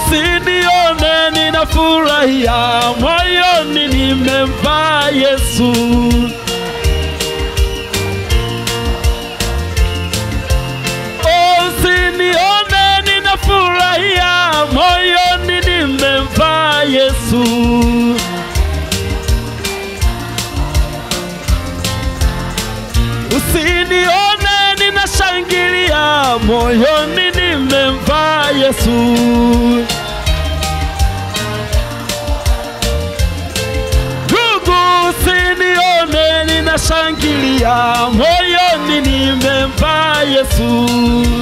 usinione ninafurahia moyoni nimemvaa Yesu. Usinione ninafurahia moyoni nimemvaa Yesu. Usinione ninashangilia moyoni nimemvaa Yesu. Ndugu, usinione ninashangilia moyoni nimemvaa Yesu.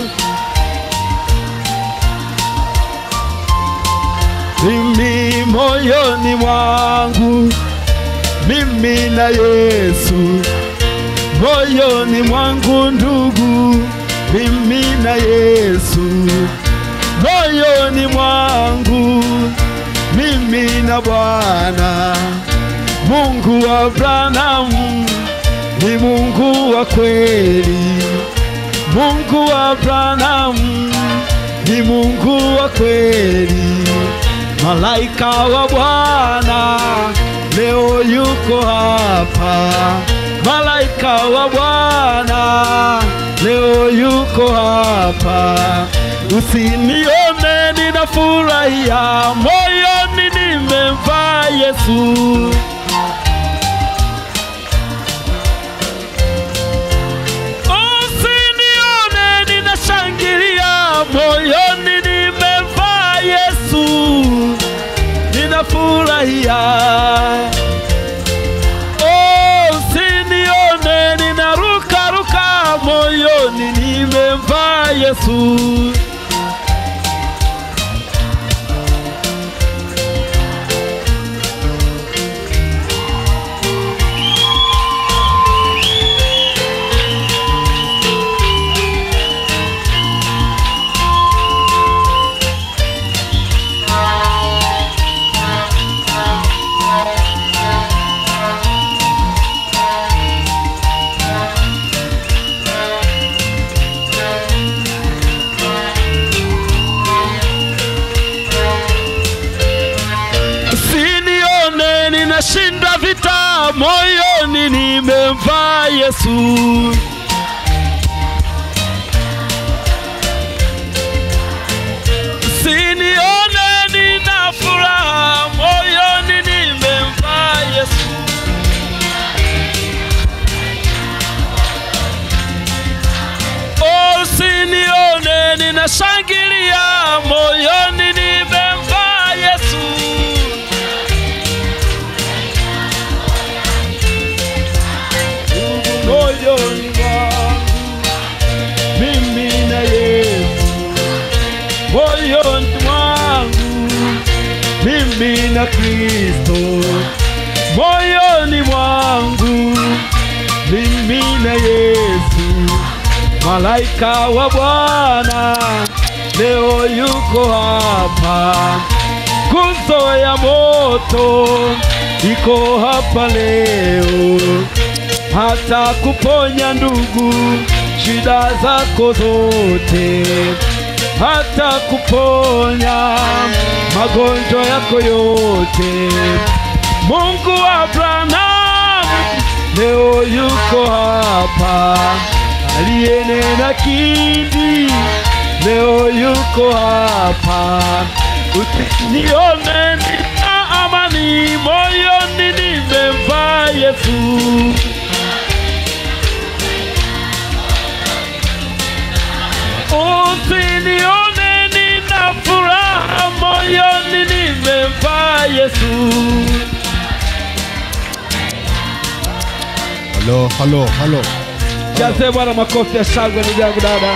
Mimi moyoni mwangu mimi na Yesu moyoni mwangu ndugu, mimi na Yesu moyoni mwangu, mimi na Bwana Mungu wa Abrahamu ni Mungu wa kweli, Mungu wa Abrahamu ni Mungu wa kweli, malaika wa Bwana leo yuko hapa malaika wa Bwana leo yuko hapa. Usinione ninafurahia, moyoni nimemvaa Yesu. Usinione ninashangilia, moyoni nimemvaa Yesu, ninafurahia Oh, usinione ninarukaruka moyoni nimemvaa Yesu. Usinione ninashinda vita moyoni nimemvaa Yesu. Usinione nina furaha moyoni nimemvaa Yesu. Oh, usinione ninashangilia moyoni nimemvaa Yesu. moyoni mwangu mimi na Yesu, moyoni mwangu mimi na Kristo, moyoni mwangu mimi na Yesu, malaika wa Bwana leo yuko hapa, nguzo ya moto iko hapa leo hata kuponya ndugu shida zako zote, hata kuponya magonjwa yako yote. Mungu wa Abrahamu leo yuko hapa, aliyenena kindi leo yuko hapa. Usinione nina amani moyoni, nimemvaa Yesu. Usinione nina furaha moyoni, nimemvaa Yesu. Halo, halo, halo. Jaze Bwana makofi ya shangwe, ndugu yangu dada.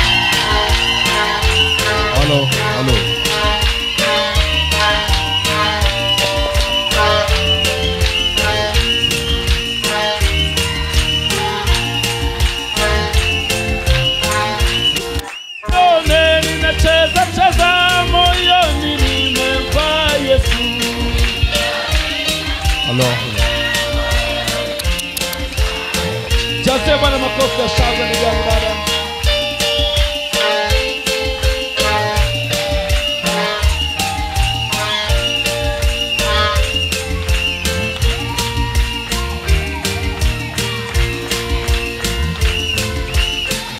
Halo, halo. Nione ninacheza cheza moyoni, nimemvaa Yesu. Halo,